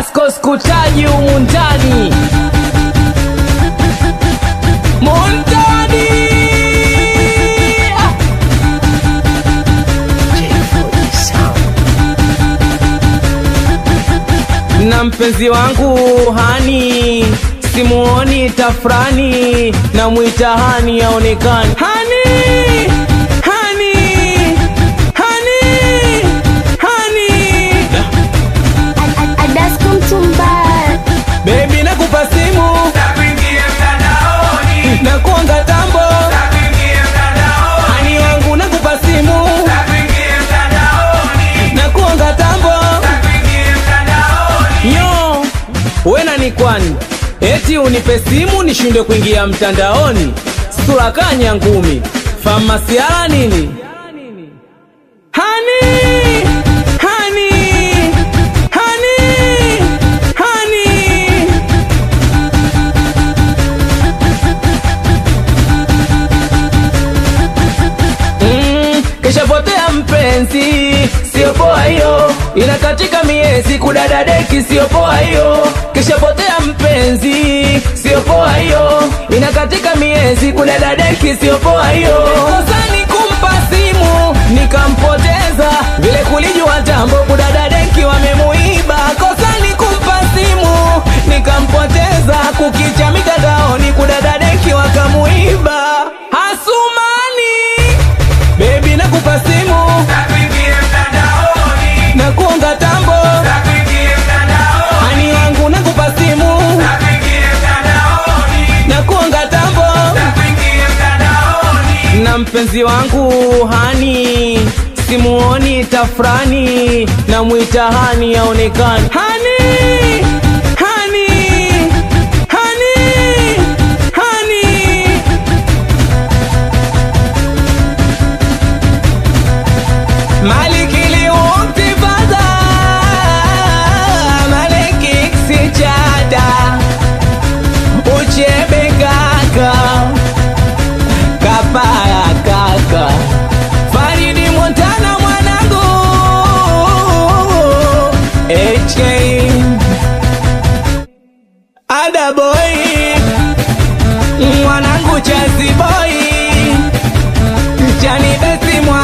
Adasko skutaji humu ndani Montani Ah! na mpenzi wangu hani simuoni tafrani na mwita hani aonekani hani hani hani hani Adasko mtumbaya bebi nakupa simu na kuanga tambo hani wangu nakupa simu na kuanga tambo Yo, wena ni kwani eti unipe simu nishinde kuingia mtandaoni? Sura kanya ngumi famasiala nini? Hani, hani, hani, hani. Mm, kishapotea mpenzi, sio poa hiyo, inakatika miezi kudada deki, sio poa hiyo. Kishapotea mpenzi, sio poa hiyo, inakatika miezi kudada deki, sio poa hiyo. Kosa ni kumpa simu nikampoteza, vile kulijua tambo kudada deki wamemuiba. Kosa ni kumpa simu nikampoteza, kukicha mitandaoni kudada deki wakamuiba. Hasumani Baby nakupa simu na kuonga tambo ani wangu nakupa simu na kuonga tambo na mpenzi wangu hani simuoni tafrani na mwita hani aonekani hani hani hani hani Malikili untifadha Maliki ksichada Uchebe kaka Kapaya kaka Faridi Montana mwanangu HK Ada boy Mwanangu chazi boy Chani besi mwanangu